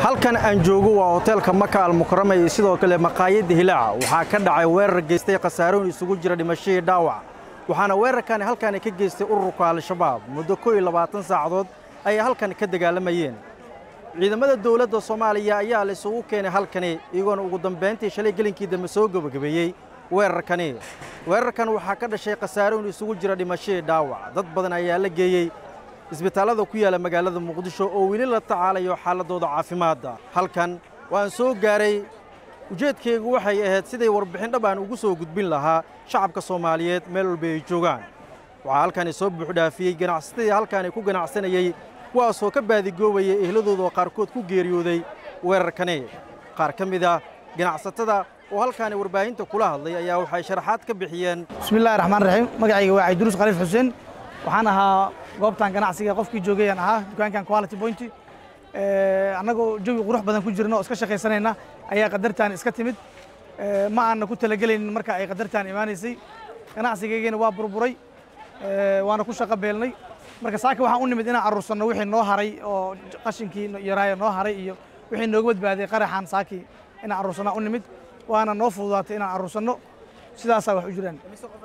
halkan aan joogo waa hoteelka maka almukarama iyo sidoo kale maqaayadda hilaaca waxaa ka dhacay weerar geystay khasaaroon isugu jira dhimashadii dhaawac waxaana weerarkani halkani ka geystay ururka al-shabaab muddo koo iyo labaatan saacadood ayay halkan ka dagaalamayeen ciidamada dowladda soomaaliya ayaa la isugu keenay halkani iyagoona ugu dambayntii shalay gelinkii dambe soo gebagabeeyey weerarkani weerarkan waxaa ka dhashay khasaaroon isugu jira dhimashadii dhaawac dad badan ayaa la geeyey isbitaallada ku yaalla magaalada muqdisho oo weli la tacaalayo xaaladooda caafimaadda halkan waan soo gaaray ujeedkaygu waxay ahayd siday warbixin dhab aan ugu soo gudbin lahaa shacabka soomaaliyeed meel walba ay joogaan waxaa halkani soo buuxdhaafiyey ganacsatadii halkaani ku ganacsanayey kuwaasoo ka baadigoobayay ehladooda oo qaarkood ku geeriyooday weerarkani qaar ka mid ah ganacsatada oo halkaani warbaahinta kula hadlay ayaa waxay sharaxaad ka bixiyeen bismillahi raxmaan raxiim magacayga waa cabdiruus khaliif xuseen waxaan ahaa goobtan ganacsiga qofkii joogayaan ahaa dukaankan quality point annagoo jawi qurux badan ku jirna oo iska shaqaysanayna ayaa qadartaan iska timid ma aanna ku talagelaynin marka ay qadartaan imaanaysay ganacsigaygana waa burburay waana ku shaqo beelnay marka saaka waxaan u nimid inaan aruursanno wixii noo haray oo qashinkii yaraayo noo haray iyo wixii nooga badbaaday qaraxan saakii inaan aruursanaa u nimid waana noo fududaatay inaan aruursanno sidaasaa wax u jiraan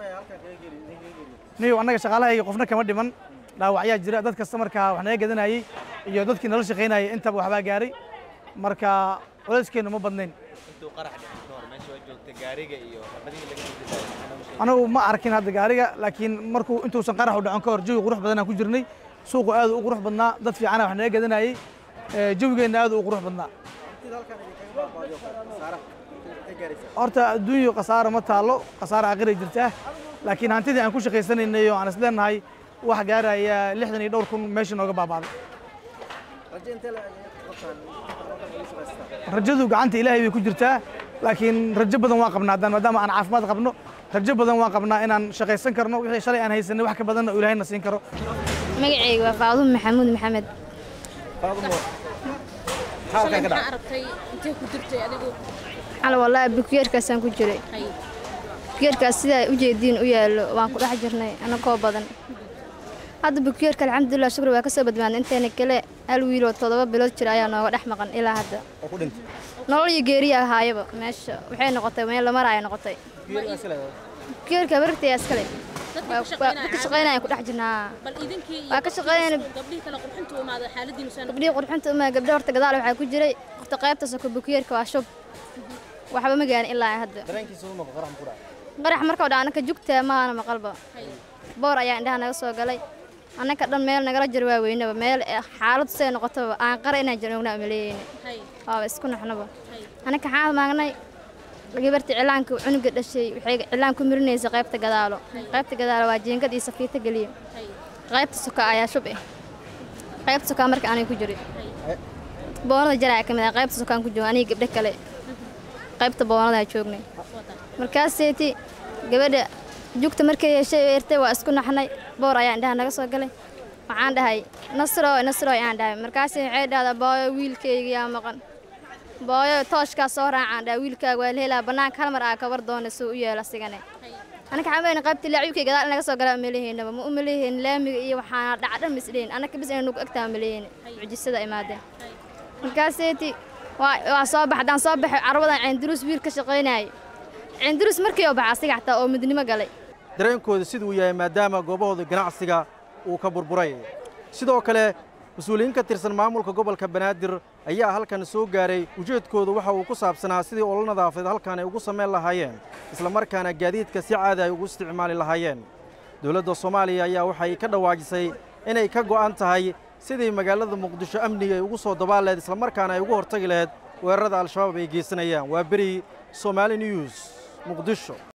niyo annaga shaqaalahayga qofna kama dhiman dhaawacyaa jira dad kasta markaa wax naga gadanayey iyo dadkii nala shaqaynayay intaba waxbaa gaaray marka culeyskeennu ma badnayn anagu ma arkin hadda gaariga laakiin markuu intuusan qarax u dhacon ka hor jawi qurux badanaan ku jirnay suuqu aad u qurux badnaa dad fiicana wax naga gadanayey jawigeenna aad u qurux badnaa horta adduunyo khasaaro ma taalo khasaaro aakiray jirtaa laakiin hantidii aan ku shaqaysanaynay oo aan isleenahay wax gaaraya lixdan iyo dhowr kun meesha nooga baabaaday rajadu gacanta ilaahay bay ku jirtaa laakiin rajo badan waan qabnaa haddaan maadaama aan caafimaad qabno rajo badan waan qabnaa inaan shaqaysan karno wixii shalay aan haysanay wax ka badanna ilaahayna siin karo magacayga waa faadumo maxamuud maxamed xal wallaahi bukiyeerkaasaan ku jiray bukiyeerkaas sidaa u jeediin u yaallo waan ku dhex jirnay anagoo badan hadda bukiyeerka alxamdulilah shukri waa ka soo badbaadnay inteena kale hal wiiloo toddoba bilood jira ayaa nooga dhex maqan ilaa hadda nolol iyo geeriya ahaayaba meesha waxay noqotay meel la maraayo noqotay bukiyeerka barartaya iskale ka shaqaynaya ku dhex jirnaa waa ka shaqaynayna gabdhihii qurxinta uma gabdho horta gadaal waxaa ku jiray horta qaybta soko bukiyeerka waa shub waxba ma gaarin ilaa hadda qarax markau dha anaka jugtaa maana maqalba boor ayaa indhaha naga soo galay annaka dhan meel nagala jar waa weynaba meel xaaladdu say noqotaba aan qara inaan jirnoognaa maleeyeyne waaba isku naxnaba annaka xaad maagnay gabartii cilaanka cunuga dhashay waxay cilaan ku mirinaysa qaybta gadaalo qaybta gadaalo waa jeengad iyo safiito geliya qaybta soka ayaa shub eh qaybta sokaa marka anay ku jirin boonada jaraa ka mid ah qaybta sokaan ku jooga aniga gabdho kale qaybta boonadaa joognay markaaseeti gabadha jugta markay yeeshay eertay waa isku naxnay boor ayaa indhaha naga soo galay waxaan dhahay nasroy nasroy aan dhahay markaasi waxay dhahdaa booyo wiilkayga yaa maqan booyo tooshkaa soo raacaan dhaha wiilkaaga waa la helaa bannaanka hal mar aa kabar doona suu u yeelo asigane anaka xamayna qaybta laaciibkay gadaal naga soo galaa umaleeheynaba ma umaleeheyn laamiga iyo waxaana dhaca dhan misdheyn anaka bis inay nugu egtaa umaleeyeyne mucjisada imaadeen markaaseeti waa soo bax haddaan soo baxay carwadan ceenduruus wiil ka shaqaynaayo ceenduruus markii oo baxa asiga xataa oo midnimo galay dareenkooda siduu yahay maadaama goobahooda ganacsiga uu ka burburay sidoo kale mas-uuliyiin ka tirsan maamulka gobolka banaadir ayaa halkan soo gaaray ujeedkoodu waxa uu ku saabsanaa sidii olo nadaafadeed halkan ay ugu samayn lahaayeen islamarkaana gaadiidka si caadi ay ugu isticmaali lahaayeen dowladda soomaaliya ayaa waxay ka dhawaajisay inay ka go'an tahay sidii magaalada muqdisho amniga ay ugu soo dabaal laheyd islamarkaana ay ugu hortagi laheyd weerarada al-shabaab ay geysanayaan waa beri somaali news muqdisho